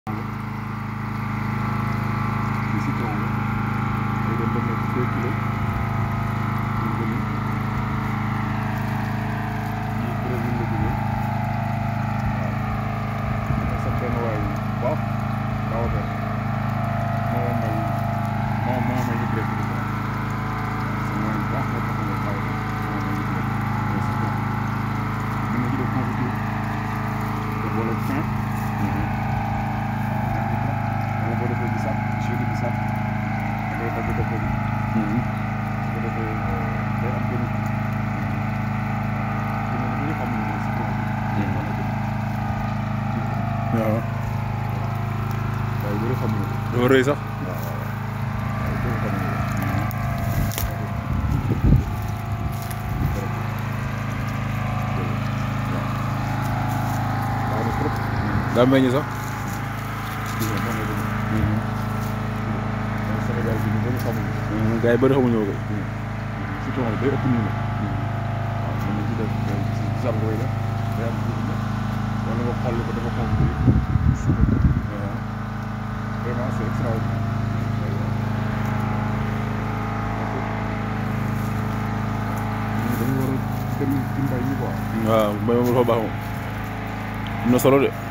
di citron la day dem ba nekk deux kilos ñu gën yii Brésil la jógee waaw dama sa benn waay bu baax daaw de moo ma may moo moo may yëg rek di ko sa waay bu baax moo tax nga daaw de moo may yëg rek mais citron mën na ci def confiture te boole fin wala boo defee bisaab jus de bisaab da ngay dagg dëkk bi. su ko defee day am benn kii. waaw kii moom xamuñu ne citron bi. waaw waaye bëri xamuñu ko. dafa rëy sax waaw waaw waaye bëri xamuñu ko. waaw na trop. daa meññ sax gis nga moom la demee. mais Sénégal bi ñu bëri xamuñu ko. gars yi bëri xamuñu ko citron bi day ëpp nii nag. waaw mën na ci def ci zargo yi la day am tuuti la wala nga xolli ko dafa xonk bi suukar ko waaw vraiment c'est extraordinaire ñun dañu war a dem ci mbay mi quoi waaw mbay moom dafa baax moom am na solo de